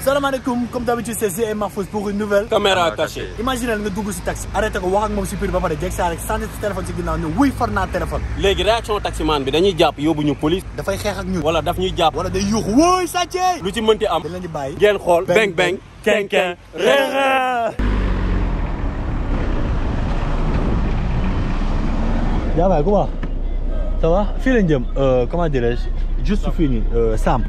salaamaaleykum comme d'habitude c'est GM Mahfouz pour une nouvelle caméra cachée. imaginez nga dugg si taxi arrêté ko wax ak moom si biir ba pare jeg saa rek sànni si téléphone si ginnaaw ne wuy far naa téléphone léegi réaction taximan bi dañuy jàpp yóbbu ñu police dafay xeex ak ñun wala daf ñuy jàpp wala day yuuxu wóoy sàccee lu ci mënti am dañ leen di bàyyi ngeen xool beng beng ken ken reere yaa baay comment ça va fii lañ jëm comment dirais-je juste fii nii Sam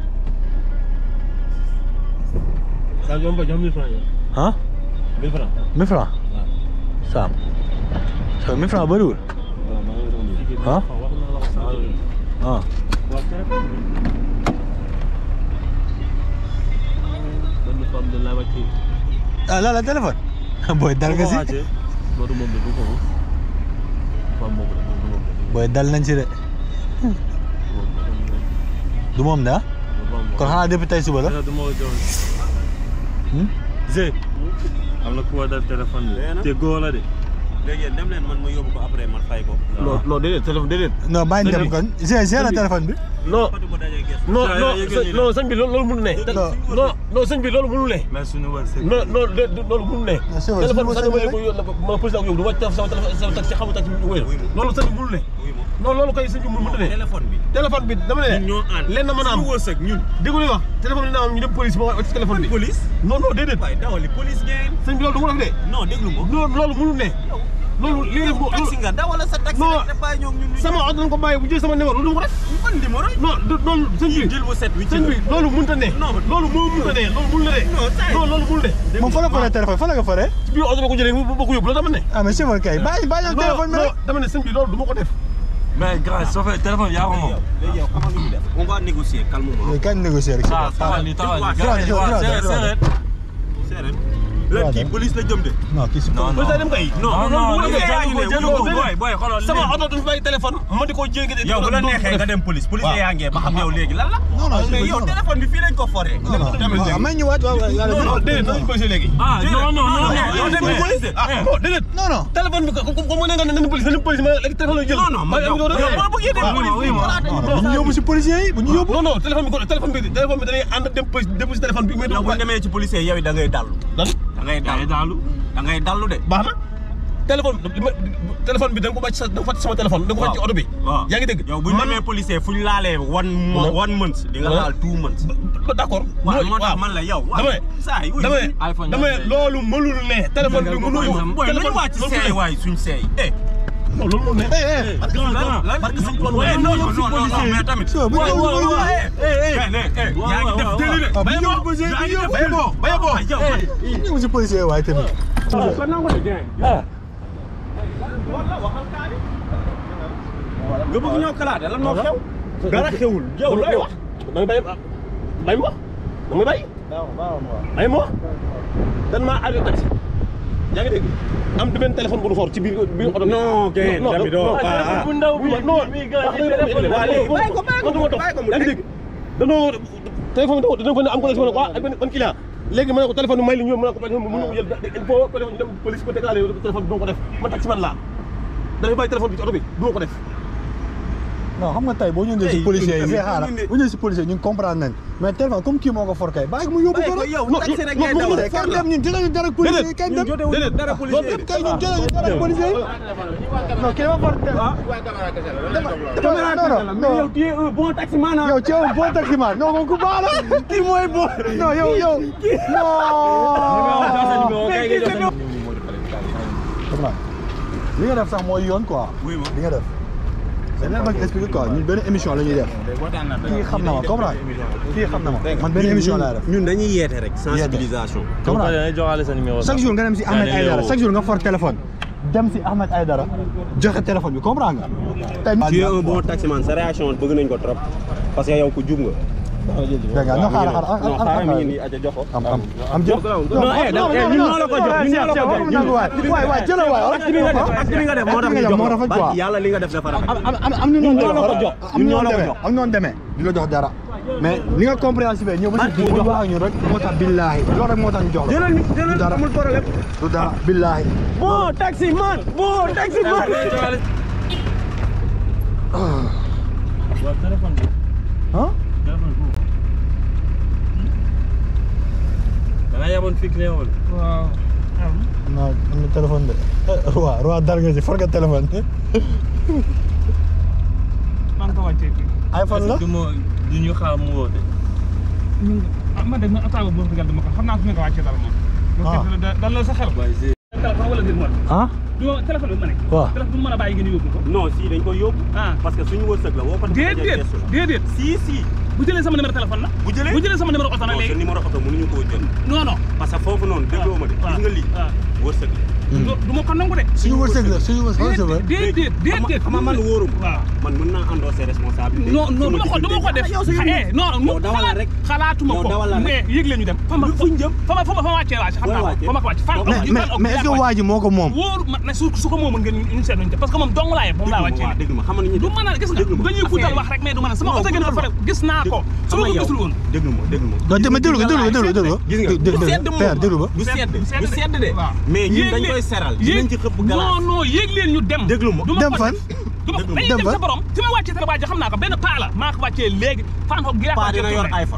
daa jom ba jox 1000 francs ah 1000 francs 1000 francs Sam so 1000 francs bëriwul ah ah benn femme de la voiture ah la la téléphone booy dal nga si loolu moom la du ko femme moom la du moom booy dal nañ si de du moom de ah kon xanaa depuis tey suba la du ma jox Hmm? Zé am na ku ma dal téléphone bi te góor la de léegi dem leen man ma yóbbu ko après man fay ko non non déedéet téléphone déedéet non bàyyi dem kon j'ai j'ai la téléphone bi non Fatu ba dajee gerte non Saa non yoo yëgee ñu non sëñ bi loolu loolu mënu ne Non. non non sëñ bi loolu mënu ne mais suñu wërsëg non non de- de- loolu mënu ne Non, c'est vrai, téléphone bi c'est sax dama vrai. ko yóbbu ma posé ak yow du ma taf sama téléphone sama taxi xamu taxi bi wéyal loolu sëñ bi mënu ne oui moom non loolu koy sëñ bi mënu ne téléphone bi téléphone bi dama ne ñun ñoo ànd lenn mën a am suñu wërsëg ñun déggu li wax téléphone bi dina am ñu dem police ba wax ci téléphone bi police non non déedéet waaye dawali police ngeen sëñ bi loolu du ma def de non déglu ma non loolu mënu ne loolu lii yow taxi nga dawala sa taxi Non. rek te bàyyi ñoom ñun ñu sama oto dañ ko bàyyi bu jël sama numéro loolu du ma ko def ban numéro yi non du- loolu sëñ bi jël bu set wi sëñ bi loolu mënut a ne Non, mais- loolu moo mënut a ne loolu mënul ne Non, ça y est. non loolu mënul ne moom fa la faree téléphone fa la ko faree ci biir oto ba ko jëlee ba ko yóbbu la dama ne ah mais chauffeur kay bàyyi bàyyi ak téléphone bi non rek dama ne sëñ bi loolu du ma ko def mais grâce soo fee téléphone yaa ko moom. léegi yow xamal lu ñu def on va négocier calmement mais kañ négocier rek ah taxawal nii taxawal nii. Droit de- droit de- séeréer droit de- séeréer. séeréer léegi kii police la jëm de non kii si non ba non sa dem kay non non police lii yaa ngi ne jëlu ko wuyu ko. booy booy xoolal sama lii. oto du fi bàyyi téléphone ma di ko jéegi yow bu la neexee nga dem police police Waaw. yaa ngee ba xam yow léegi lan la Non, non, mais c'est yow bon. téléphone bi fii lañ ko foree non non may ñëwaat waaw waaw yàlla non non déedéet nañu police léegi ah non non non yow dem non. police de ah non déedéet non non téléphone bi ko ko ko mu ne nga ne nañu police nañu police ma léegi téléphone la jël non non man yow yow boo bëggee dem waaw, police oui, bi oui, voilà non dañuy bu ñu yóbbu si policier yi bu ñu yóbbu non non téléphone bi ko téléphone bi téléphone bi dañuy ànd dem police dem si téléphone bi mais yow bu ñu demee ci policier yow da ngay dallu lan da ngay Day dallu daalu. da ngay dallu de baax na téléphone bi ma téléphone bi da nga ko bàcc sa da nga ko fàtte sama téléphone da nga ko fàtte ci oto bi waaw yaa ngi dégg yow bu ñu demee policier fu ñu laalee one mo- Voilà. one month di nga Voilà. laal two months ba d'accord waaw moo tax man la yow dama ne saa yi dama ne iPhone dama ne loolu mënul ne téléphone bi mënul booy nañu téléphone wàcc seey waay suñ seey eh non loolu mënul ne lan parce que suñ tool waaye non non non non mais tamit So, bu ñu yóbbu waaw, waaw, policier eh, eh, eh, eh, yaa ngi def déli de ah bu Baye ñu boo, yóbbu policier yaa yi ngi ñu def yóbbu déli. Baye boo, yow, bu ñu yóbbu si policier yi waaye tamit nga bëgg ñëw kalaate lan moo xew dara xewul yow looy wax da nga bàyyi bàyyi ma wax da nga bàyyi bàyyi ma wax dan maa arrêté taxi yaa ngi dégg am du benn téléphone bu nu for ci biir biir oto bi non gain non tamit doo ah ah bu ndaw bi non waa léegi bàyyi ko bàyyi ko bàyyi ko mu yaa ngi dégg danoo téléphone bi dañoo ko ne am ko ne waa ak benn ban client léegi ma ne ko téléphone bi may li ñu mën ko téléphone bi mën ko jël il faut téléphone ñu dem police ko déclaré téléphone bi du ma ko def man taxi man laa dafay bàyyi téléphone bi ci oto bi du ma ko def non xam nga tey boo ñëwee si Tey, policier yi tamit mais xaaral ñu ne- bu ñëwee si policier ñu comprendre nañ mais téléphone comme kii moo ko for kay bàyyi ko mu yóbbu ko rek yow non, taxi rek non, ngay non, daw non, rek kañ dem ñun jëlañu dara ak policier yi kañ dem déedéet dara policier yi kay ñun jëlañu dara ak policier yi non kii dafa for téléphone non non non yow tu es un bon taximan ah yow ci yow boo taximan non kon ku baax la kii mooy boo non yow yow non li nga def sax mooy yoon quoi Oui, ma. li nga def c'est leen mag expliquer quoi ñun benn émission la ñuy def kii xam na ma comprendre kii xam na ma man benn émission laa def ñun dañuy yeete rek sensibilisation comprendre joxale sa numéro. chaque jour nga dem si Ahmed Aïdara chaque jour nga for téléphone dem si Ahmed Aïdara joxe téléphone bi comprendre nga tey tu es un bon taximan sa réaction bëgg nañ ko trop parce que yow ku jub nga dégg nga non xaaral xaaral non xaaral mi ngi nii aja jox ko am am am jël non eh da eh ñun ñoo la ko jox ñun ñoo la ko jox ñun waay waay jëlal waay acte bi nga def acte bi nga def moo tax ñu jox moo rafet quoi barki yàlla li nga def dafa rafet am am am ñu noonu ñoo la ko jox am ñun ñoo ñoo la ko demee jox am ñoo demee di la jox dara mais li nga compréhensible ñëw ba si biir wax ak ñun rek moo tax billaahi loolu rek moo tax ñu jox la jëlal jëlal dara. amul problème du dara billaahi bon taximan bon taximan waaw téléphone bi. ah téléphone boobu. téléphone bi téléphone boobu. ah téléphone boobu. téléphone fixe ne woon. waaw. non am na téléphone de roi roi dar nga si for nga téléphone maa ngi ko wàccee fii. iPhone la du ma du ñu xaar mu woote. ñu ah man de man attaque boobu wax dëgg yàlla dama ko xam naa fi nga ko wàccee dara moom. Ah. loolu da dal la sa xel. waaye c'est téléphone wala mbir moom. ah du ma téléphone bi ma ne. waaw téléphone bu mu mën a bàyyi ngeen yóbbu ko. non si dañ koy yóbbu. ah parce que suñu wërsëg la woo ko. déedéet déedéet. si si. bu jëlee sama numéro téléphone la. bu jëlee bu jëlee sama numéro oto na non sa léegi. numéro oto mënuñu koo jël. non non. parce que foofu noonu dégloo ma de. waaw gis nga lii waaw. wërsëg la. du du ma ko nangu de. suñu wërsëg la suñu wërsëg la déedéet déedéet. xam nga man wóorum. waaw. man mën naa endosser responsabilité. non non du ma ko du ma ko def yow sa yoon eh non yow mu dawal xalaat rek. xalaatuma yow ko dawal rek. mais yëg leen ñu dem fa ma Lu fuñ jëm? fa ma fa ma fa ma wàccee wàcc xam naa ko wàccee? fa ma ko wàcc fan mais mais mais est-ce que waa ji moo ko moom wóor ma ne su su ko moomoon ngeen ñu seet nañu parce que moom dong laa yeb moom laa wàccee waaw dégg ma xam nga ni du mën a gis nga déglu ma dañuy guddal affaire wax rek mais du mën a sama Non, oto ngeen ko guddal fa gis naa ko su ma ko gisul woon déglu ma déglu ma. non dama déglu ko déglu ko déglu ko déglu ko gis nga déglu du ko sedd père déglu ko moom du sedd du sedd de. waaw mais ñun Yéeg dañ leen- koy seral. yéeg- dinañ ci xëpp non galaas. non yéeg leen ñu dem Déglu ma. du ma Dem ko fan? def. du ma Déglu ma. dañuy Dem dem fan? sa borom fi ma wàccee télé waaji xam naa ko benn paa la maa ko wàccee léegi fan ko gi paa dina yor iPhone.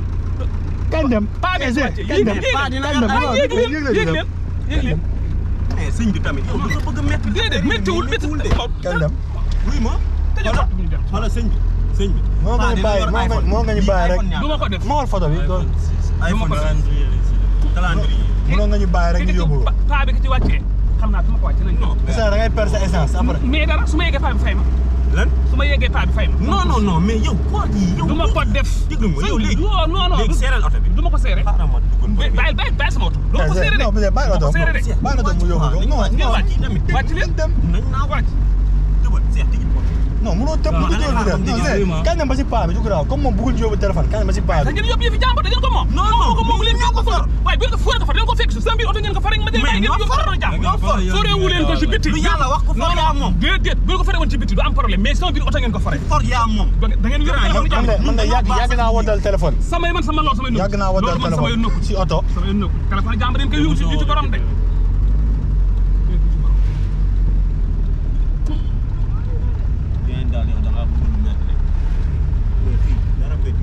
kañ dem paa bi eh, wàccee kañ dem yéeg paa dina kañ dem ah yéeg leen yéeg yéeg leen leen yéeg leen mais sëñ bi tamit yow da nga bëgg a métti. déedéet méttiwul méttiwul de kañ dem wuy ma. tëjal xoolal ñu dem xoolal sëñ bi sëñ bi. moo nga ñu bàyyi moo nga moo nga ñu bàyyi rek du ma ko def ma xool photo bi doon iPhone calendrier la si. calendrier. mënoon nga ñu bàyyi rek ñu yóbbu ko paa bi ki ci wàccee xam naa fi ma ko wàccee nañ ko ça da ngay perdre sa essence après mais dara su ma yeggee paa bi fay ma lan. su ma yeggee paa bi fay ma non non non mais yow koo yi yow. du ma ko def déglu ma yow léegi. non non non léegi seeral oto bi. du ma ko seere xaaral ma duggoon ba bàyyi bàyyi bàyyi sama oto doo ko seere de non mais bàyyi la doo ko seere de doon bàyyi la doon mu yóbbu ko non ngeen non wàcc tamit. wàcc leen dem nañ naa wàcc dëbal seet tigi ko. non mënoo tëb Non, du da ngay jël xaar du comme dem dégg non nga. kañ dem ba si paa bi du graaw comme moom bëggul yóbbu téléphone kañ dem ba si paa da bi ngeen yóbbu yëfi jàmbur da ngeen ko moom Non, non, ko moom leen ñoo ko for. waaye bu ngeen ko fóore ko fa da ngeen ko fekk si sa mbir oto ngeen ko fa rek ma jël Mais bàyyi ngeen ñoo yóbbu for. oto jàmbur Ñoo for. sóoreewu leen ko si biti lu yàlla wax ko for yaa moom. déedéet bu ngeen ko faree woon ci biti du am problème mais sama biir oto ngeen ko faree for yaa moom. da ngeen yóbbu Grand, oto man de jàmbur man de yàgg yàgg naa woddal téléphone samay man sama lool samay nëkk yàgg naa woddal loolu man sama yoon nëkku téléphone si oto sama yoon nëkku téléphone jàmbur dañ koy yóbbu ci ci borom de yéen daal yow da ngaa bëgg lu métti rek. mais fii dara métti.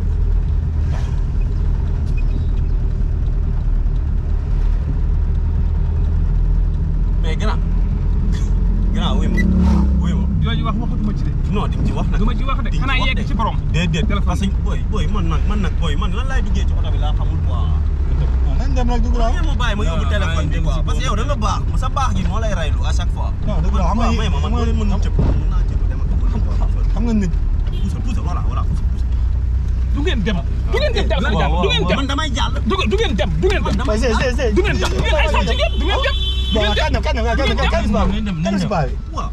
mais grand. grand wuy ma wuy ma. yooyu wax waxatuma ci de non di nga ci wax nag. du ma ci wax de di nga xanaa wax yegg de. ci borom déedéet Téléphone. parce que booy booy man nag man nag booy man lan laay duggee ci oto bi laa xamul quoi. nañ dem rek du graaw ngeen ma bàyyi ma yóbbu Non, téléphone bi non, quoi non, parce que yow da nga baax sa baax gi moo lay raylu à chaque fois. non dëgg la xam nga waaw may ma man doo leen mën a cëpp mën naa cëpp dama ko xam nga nit pousse pousse voilà voilà pousse pousse. du ngeen dem du ngeen dem téléphone jàmbur du ngeen dem man damay jàll. du du ngeen dem du ngeen dem mais c'est c'est c'est du ngeen dem du ngeen ay sàcc ngeen du ngeen dem du bon ngeen kañ dem dem kañ dem kañ dem kañ dem si paa bi kañ si paa bi waaw.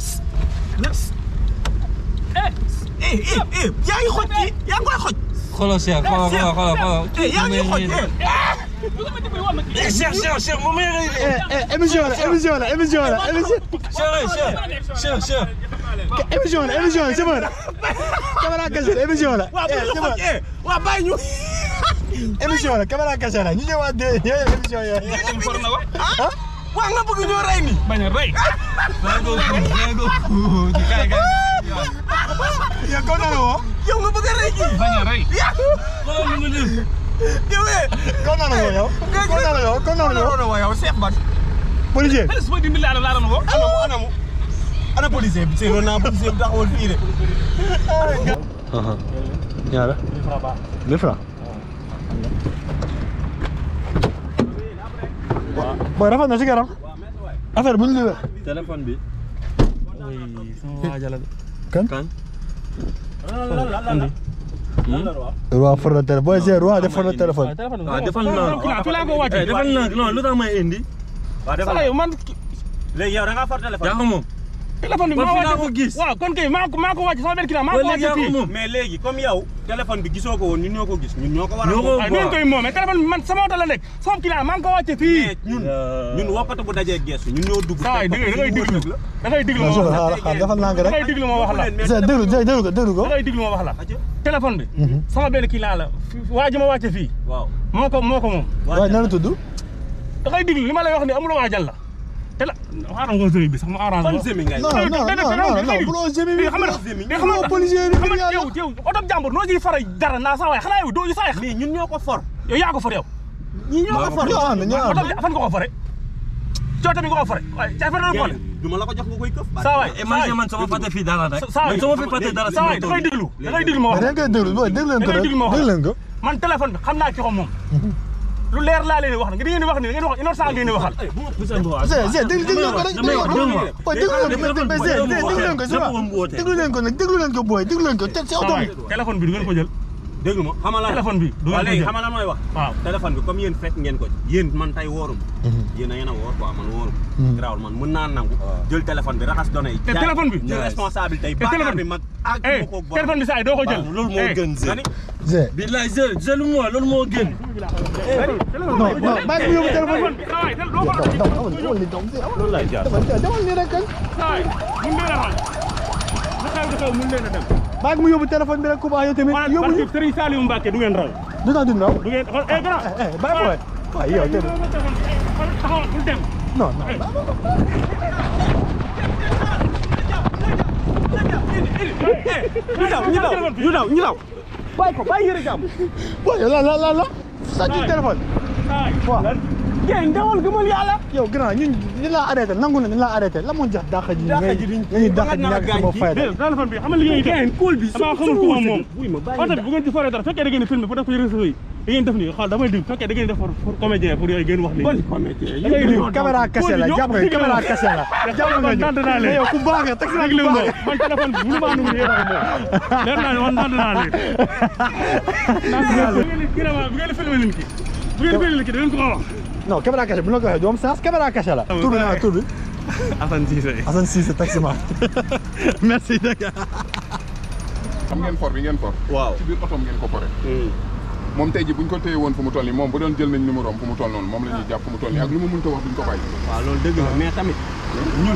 eh eh eh eh yaa ngi xoj ci yaa ngi koy xoj. xoolal Cheikh xoolal xoolal xoolal xoolal. eh yaa ngi xoj eh. du nga ma dimbali woon ma kii Eh, Cheikh Cheikh Cheikh moom la ngay eh eh émission la émission la émission la émission Cheikh Cheikh Cheikh Cheikh. émission la émission la c'est bon caméra cachée la émission la waaw bu eh ñu c'est bon xoj eh waaw bàyyi ñu. émission la caméra cachée la ñu ñëwaat de yooyu émission yooyu for na wax ah waa nga bëgg ñoo rey ni. bañ a rey Daa ko kuul daa ko kuul. Kay kay. yow ko nana woo yow nga bëgg a rey kii. bañ a rey Xoolal lu mu def. yow eh. ko nana woo yow ko nana woo ko nana woo non yow Cheikh Bat. policier xale su ma dimbali laa laa doon woo anamu anamu. ana policier bi seetlu naa policier bi taxawal fii de. ñaara mille francs booy rafet na si garam affaire bu ñu liwee téléphone bi. oui sama waajal la de. kan kan. roi for na téléphone booy c'est roi def for na téléphone waaw defal naa. Kila fi laa ko wàcce Eh, defal naa non lu tax may indi. waaw defal saa yow man léegi yow da ngaa far yaa téléphone. ko moom. téléphone bi Kon maa fi laa wàcce ko gis. waaw kon kay maa ko maa ko wàcce sama benn client maa ba ko léegi wàcce yaa ko fii moom. mais léegi comme yow téléphone bi gisoo ko woon ñun ñoo ko gis ñun ñoo ko war a. Ñoo ko waaye ngeen koy moomee téléphone bi man sama oto la nekk sama client maa ngi ko wàcce fii mais ñun ñun wokkatu bu dajee geesu ñun ñoo dugg. saa yi da ngay da ngay diglu da ngay diglu ma non wax la xaar xaar defal naa ko da rek ngay diglu ma wax la c'est déglu déglu ko déglu ko da ngay diglu ma wax la téléphone bi sama benn client la waa ji ma wàcce fii waaw. moo ko moo ko moom waaye nan la tudd da ngay diglu li ma lay wax ni amul waajal la te la xaaral nga sëriñ bi sax mu arrange fan ma semi ngay. non non non non non buloo jëmi bi xam nga xam nga policier bi xam ngir nga yàlla yow yow oto jàmbur noo ciy faral dara naa saa waay xanaa yow doo ñu saa mais ñun ñoo ko for. yow yaa ko far yow ñii ñoo ko for ñoo ànd ñoo ànd oto bi fan nga ko fore cooto bi nga ko fore waaye ca fan la ko du ma la ko jox nga koy këf saa waay imagine man sama fàtte fii dara rek saa waay man sama fi fàtte dara saa waay da ngay déglu da ngay déglu ma mais wax da nga koy déglu booy déglu leen ko Da ngay rek déglu ma wax. déglu leen ko man téléphone bi xam naa ci ko moom lu leer laa leen di wax nag da ngeen di wax ni da ngeen di wax innocent ngeen di waxal Zé Zé déglu déglu leen ko rek déglu leen ko booy déglu leen ko mais Zé Zé déglu leen ko c'est vrai déglu leen ko nag déglu leen ko booy déglu leen ko te si saa oto waay bi téléphone bi du ngeen ko jël déglu ma xamal la téléphone bi du waaw ngeen ko léegi jël xamal la mooy wax waaw téléphone bi comme yéen fekk ngeen ko ci yéen man tey wóorum yéen a yéen a wóor quoi man wóorum garaawul man mën naa nangu jël téléphone bi raxas données yi te téléphone bi jël responsabilité yi te bàkkaar téléphone bi mag ak eh ma ko borom téléphone bi saa yi doo ko jël loolu moo Eh, gën nga ni Zé billaay jël jëlu moi loolu moo gën non non bàyyi ko yóbbu téléphone bi saa waay doo ko daw daw dawal dawal ni daw Zé loolu lay jaar dawal ni rek kañ saa waay mun leen a xool lu xew di xew mun leen a dem bàyyi ko mu yóbbu téléphone bi rek ku baax yow tamit maanaam yóbbu parce que Serigne Saliou Mbacke du ngeen raw du tax du ndaw du ngeen xool eh grand eh bàyyi ko waay waaye yow tamit taxawal bul dem non non ñu daw ñu daw ñu daw ñu daw bàyyi ko bàyyi yëre jàmm booy la la la la sàcc téléphone saa waay waaw géey ndawal gëmal yàlla yow grand ñun ñu la arrêté nangu na ñu la arrêté la moo jax dàq ji Dàq ngay ji duñ- nga ñuy dàq ji ba nga ñàkk gaañ sama ji. fayda dégg téléphone bi xam nga li ngeen def géey kóol bi damaa xamul ku moom moom wuy ma bàyyi oto bi bu ngeen ci foree dara fekkee da ngeen di filmé pour def ko réseau yi da ngeen def nii xool damay dig fekkee da ngeen di def pour pour comédien pour yooyu ngeen wax nii bon comédien da ngay dig caméra cassé la jàpp nga caméra cassé la jàpp nga ñu nand naa leen yow ku baax nga taxi déglu ku ma baax man téléphone bi mënu maa numu yéen ak moom leer naa ne man nand naa leen nand naa leen bu ngeen di vraiment bu ngeen di filmé leen ki bu ngeen di filmé leen ki da ngeen ko wax non caméra cassé bu la ko waxee doom sens caméra cassé la tur bi naa tur bi Assane Cissé Assane Cissé taximan merci dëgg xam ngeen for bi ngeen for waaw ci biir otoom ngeen ko fore moom tey ji buñ ko téye woon fu mu toll nii moom bu doon jël nañ numéro am fu mu toll noonu moom la ñuy jàpp fu mu toll nii ak lu mu mënta wax duñ ko bàyyi waaw loolu dëgg la mais tamit ñun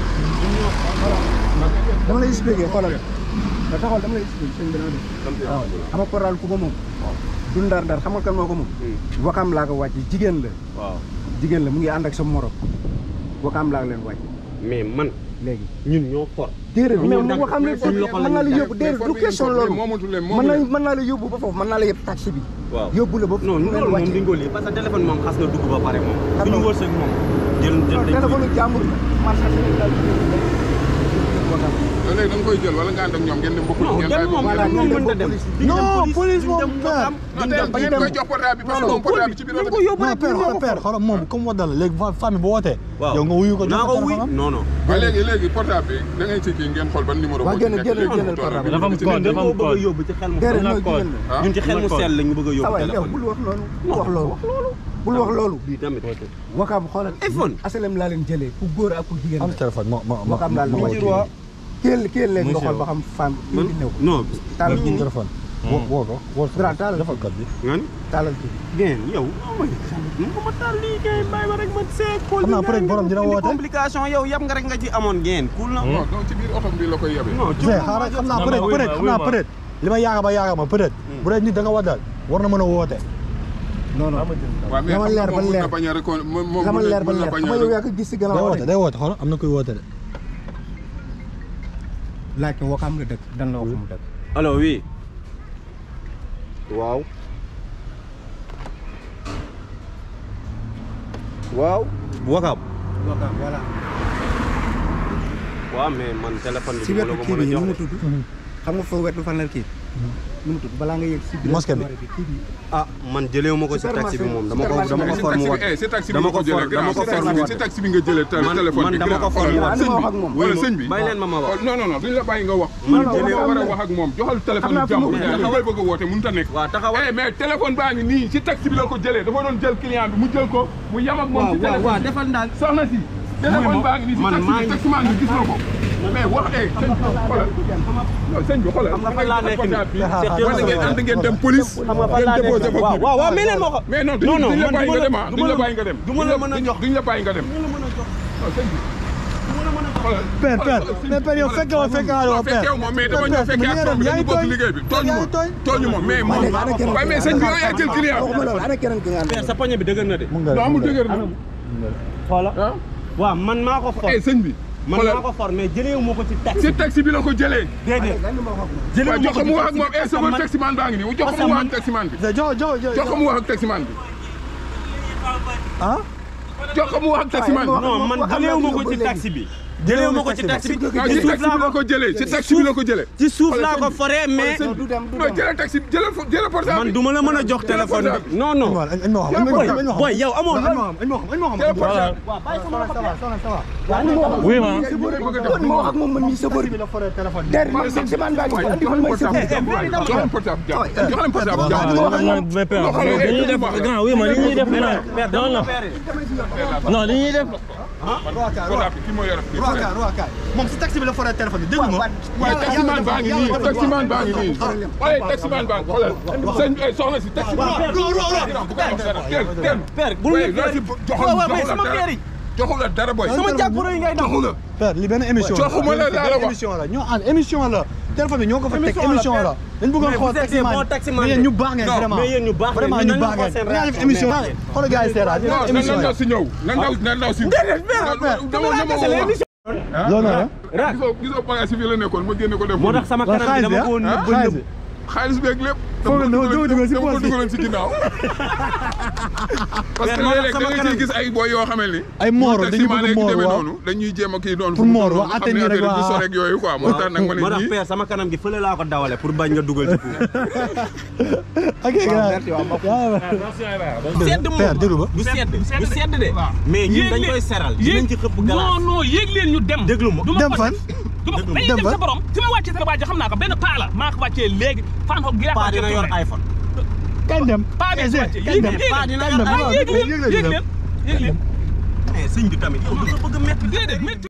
dama lay expliqué xoolal da taxawal dama lay expliqué sëñ bi naa def waaw xam nga Korral ku ko moom du ndar ndar xam nga kan moo ko moom wakaam laa ko wàcc jigéen la waaw jigéen la mu ngi ànd ak sa morom wakaam laa ko leen wàcc mais man léegi ñun ñoo for déedéet mais ñoo mu dagg waxam ne suñu loxo mën naa la lañu yóbbu déedéet du question loolu moomatu leen mën moomu naa leen mën naa la yóbbu ba foofu mën naa la yëpp taxi bi waaw yóbbu la ba non fu ngeen loolu moom wàcce duñ ko lii parce que téléphone moom xas na dugg ba pare moom Xam suñu nga- wërsëg moom jël jël dañ téléphone jàmbur la man sax sëñ daal wakaam da léegi da nga koy jël wala nga ànd ak ñoom ngeen dem bëggul non ngeen dem bàyyi moom Voilà, moom ngeen mënta dem dem police. non police moom père non tey bañ dañ dem. koy jox portable bi parce que moom portable bi ci biir oto bi non père xoolal père xoolal moom comme wadda la léegi famille bu wootee waaw yow nga wuyu ko jox naa ko ko wuy téléphone am non non waaye léegi léegi portable bi da ngay ci kii ngeen xool ban numéro Waa, moo ci génn- nekk génnal- léegi génnal mu toll portable. bi. Dafa am ci code, nekk. dafa am dañ ko bëgg a yóbbu ci xel mu déedéet sell non code. jigéen la ah ñun ci xel mu code. sell lañ ñu bëgg a ah yóbbu waay yow téléphone bul wax loolu bul wax loolu bul wax loolu bii tamit wakaam xoolal iPhone. asalem laa leen jëlee ku góor ak ku jigéen am la téléphone ma ma ma wakaam laa leen ma wàcc kéel kéel léegi nga xool ba xam femme man indi néew non taalal ma ji téléphone woo woo ko woo ko Grand, taalal. defal code bi nga ni taalal ji ngeen yow mu ko ma taal lii kay bàyyi ma rek ma see Xam naa peut-être borom dina woote. complication yow yab nga rek nga ci amoon ngeen cool na non donc ci biir oto bi la koy yebee non Zé xaaral xam naa peut être peut être xam naa peut être li ma yaakaar ba yaakaar ma peut être bu dee nit da nga waddal war na mën a woote non non waaw mais Dama xam nga leer ba moom mun leer. na bañ a recon moom moom dama mun na- leer ba mun na leer bañ xam a nga yow rec- yaa ko gis si day gannaaw woote rek day woote xool am na kuy woote de laaj ko wakaam la dëkk dan la wax mu dëkk allo oui waaw waaw wakaam wakaam voilà waaw mais man téléphone bi si du ma la wetu ko kii mën a bi nu mu jox tudd xam nga foo wetu fan la kii nu mu tudd balaa nga yegg si biir Mosquée bi. kii bi ah man jëlewu ma ko si taxi bi moom dama ko dama ko si for mu taxi wat bi eh si taxi bi dama nga ko ko jëlee for dama grand ko si for taxi mu bi si wat taxi bi nga jëlee te- Man- téléphone man bi dama grand ko for xoolal mu wat. sëñ bi wax ak moom. wala sëñ bi bàyyi leen ma ma wax xool non non non duñ la bàyyi nga wax Man man jëlee nga ko. war a wax ak moom joxal téléphone naa fi jàmbur mu- mais da ngay bëgg a woote mënut a nekk waaw taxawal eh mais téléphone baa ngi nii si taxi bi la ko jëlee dafa doon jël client bi mu jël ko mu yam ak moom waaw si waaw waaw téléphone bi defal daal soxna si téléphone baa ngi nii si man taxi maa bi ngi- taximaan bi gis na ko mais wax eh sëñ bi xoolal non sëñ bi xoolal xam nga fan laa nekk nii wala ngeen ànd ngeen dem police xam nga fan laa ngeen déposé nekk ko waaw kii bi. waaw waaw mais leen moo ko mais non non duñ non duñ la man bàyyi du nga ma dem la- ah duñ la bàyyi nga dem du ma la mën a jox duñ la bàyyi nga dem non sëñ bi xoolal père père mais père yow fekke woo fekke waa woo père fekkew moom mais dama ñëw fekkee ak toom bi dañu bokk liggéey bi tooñu yaa ma ngi tooñ tooñu ma mais moom léegi ana keneen waaye mais sëñ bi yow yaa jël client waxuma loolu ana keneen ki nga Père, ànd sa poñe bi dëgër na de mun nga non amul dëgër na xoola ah waaw man maa ko for eh sëñ bi man xoolal maa ko for mais jëlewu ma ko ci taxi si taxi bi la ko jëlee déedéet lan ma wax ak moom jëlewu waaw ma jox ko ko ci mu wax ak taxi moom eh parce que chauffeur man- taximan baa ngi nii jox parce ko mu que wax man- ak taximan bi jox jox jox jox ko mu wax ak taximan bi ah jox ko mu wax ak taximan bi. non man jëleewu ma ko ci taxi bi jëleewu ma ko ci taxi bi waaw ci ci suuf taxi bi laa la ko ko jëlee ci taxi bi la ko jëlee. ci suuf laa ko foree mais du dem du non dem jëlal taxi jëlal fo- jëlal portable man bi. du ma la mën a jox téléphone bi non non añ ma wax añ ma wax añ ma wax boy yow amoo añ ma wax añ ma wax añ ma wax jëlal portable oui ma bi. bëgg a def kon ma wax ak moom man mii sa bëri la foree téléphone der bi taximan baa ngi waaye andi jox man leen may sa portable jàmm jox leen portable jàmm jox leen portable jàmm. mais père dañuy def grand oui ma li ñuy def non non non li ñuy def portable bi kii moo yore. Roakaay Roakaay moom si taxi bi la foree téléphone bi dégg nga waaye taximan baa ngi nii taximan baa ngi nii waaye taximan baa ngi xoolal sëñ eh, soxna si taximan père bul waaye ma loo si joxul joxul la dara joxul la dara boy sama jàpporo yi ngay daw joxul la père li benn émission la Joxuma la laa la wax. émission la ñoo ànd émission la téléphone bi ñoo ko fa teg Émission la, émission la dañ bëggoon Mais xool vous êtes des bons taximan taximans mais yéen ñu baax ngeen Non, vraiment mais yéen ñu baax ngeen, vraiment mais ñu nañ baax xool ngeen seen dinaa def réaction, émission mais- xoolal gars yi seera dinaa non def na émission ndaw si ñëw na ndaw na ndaw si dama dama woo loolu na gisoo gisoo bagage si fii la nekkoon ma génne ko def moo tax sama Waaw, kanam bi dama ko xaalis nëbb bi ah nëbb xaalis beeg lépp Foog nga dama dama dugal si dama ko poche bi. dugaloon si ginnaaw parce que Mais moo tax léeg-léeg da sama nga kanam ciy gis ay boy yoo xamee ni ay moor dañuy bëgg taximan moor demee waaw noonu dañuy jéem a kii noonu Pour moor, waaw, xam ne atténuer rek, affaire yi du waaw. so rek yooyu quoi moo tax nag ma ne moo tax ñii père sama kanam gi fële laa ko dawale pour bañ nga dugal ci puuf ok gars sedd père déglu ba du sedd du sedd de mais ñun dañ koy seral dinañ ci xëpp non glace non yéeg leen ñu dem. déglu ma du ma dem ko fan du ma dañuy dem dem fan sa borom fi ma wàccee sa waaj xam naa ko benn paa la maa ko wàccee léegi fan xob gi laa ko paa wàccee dina yor tourné. iPhone kañ dem paa bi Eh, wàccee kañ yéeg dem leen paa dina kañ dem ah yéeg leen yéeg leen yéeg leen yéeg leen mais sëñ bi tamit yow du nga bëgg a métti déedéet métti